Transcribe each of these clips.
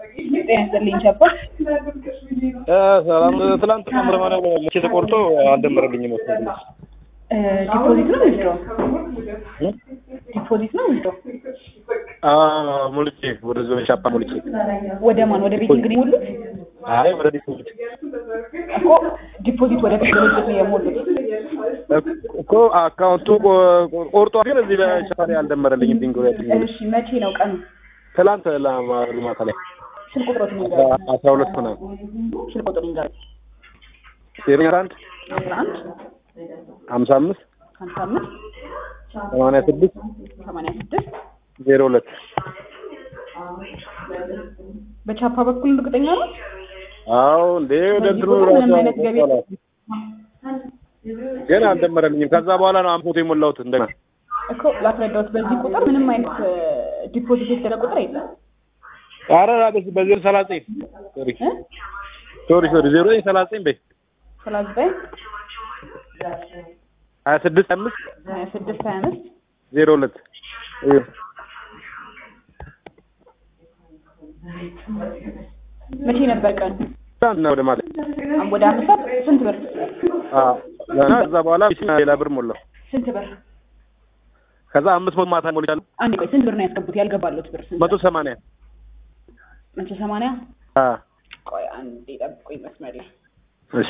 ጤና ይስጥልኝ ቻባ። ሰላም ትላንት ምርመራ መቼ ተቆርጦ አልደመረልኝም። ዲፖዚት ነው ዊዝድሮ? ዲፖዚት ነው ዊዝድሮ? ሙልቼ ወደ ዞን ሻፓ ሙልቼ ወደ ማን? ወደ ቤት እንግዲህ የሞሉት አይ ወደ ዲፖዚት እኮ ዲፖዚት ወደ ቤት ድርጅት ነው የሞሉት። እኮ አካውንቱ ቆርጦ ግን እዚህ በሻፓ ላይ አልደመረልኝም። ቢንጎ እሺ መቼ ነው ቀኑ? ትላንት ማታ ላይ ስልክ ቁጥሮት ንገር። አስራ ሁለት ምናምን ስልክ ቁጥር ንገር። ዜሮ አንድ አስራ አንድ ሀምሳ አምስት ሀምሳ አምስት ሰማንያ ስድስት ሰማንያ ስድስት ዜሮ ሁለት በቻፓ በኩል እርግጠኛ ነው? አዎ እንዴ ወደ እንትኑ በዚህ ቁጥር ምንም አይነት ገቢ ራሱ ግን አልደመረልኝም። ከዛ በኋላ ነው አምፖት የሞላሁት እንደገና እኮ ላስረዳሁት። በዚህ ቁጥር ምንም አይነት ዲፖዚት የተደረገ ቁጥር የለም። ኧረ ራቅሽ በዜሮ ሰላሳ ዘጠኝ ሶሪ እ? ሶሪ ሶሪ ዜሮ ዘጠኝ ሰላሳ ዘጠኝ በይ ሰላሳ ዘጠኝ ሀያ ስድስት አምስት ሀያ ስድስት ሀያ አምስት ዜሮ ሁለት እዩ። መቼ ነበር ቀን? ትናንትና ወደ ማታ ወደ አምስት ሰዓት ስንት ብር? አዎ ገና ከዛ በኋላ ሌላ ብር ሞላው። ስንት ብር? ከዛ አምስት መቶ ማታ ሞልቻለሁ። አንድ ቆይ ስንት ብር ነው ያስገቡት? ያልገባሉት ብር ስንት? መቶ ሰማንያ መቶ ሰማንያ አዎ ቆይ አንዴ ጠብቁኝ መስመር ላይ እሺ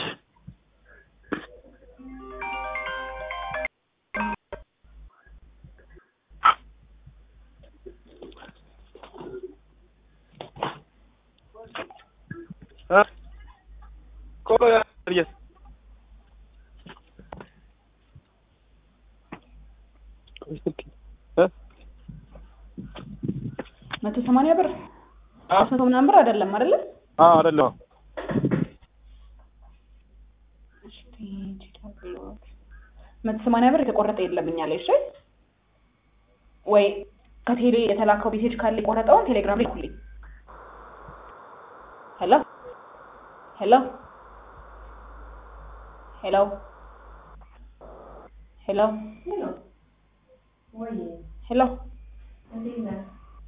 እ ቆይ አየህ እ መቶ ሰማንያ ብር አራት መቶ ምናምን ብር አይደለም አይደለ? አዎ አይደለም መቶ ሰማንያ ብር የተቆረጠ የለም እኛ ላይ እሺ። ወይ ከቴሌ የተላከው ሜሴጅ ካለ የቆረጠውን ቴሌግራም ላይ ኩልኝ። ሄሎ ሄሎ ሄሎ ሄሎ ሄሎ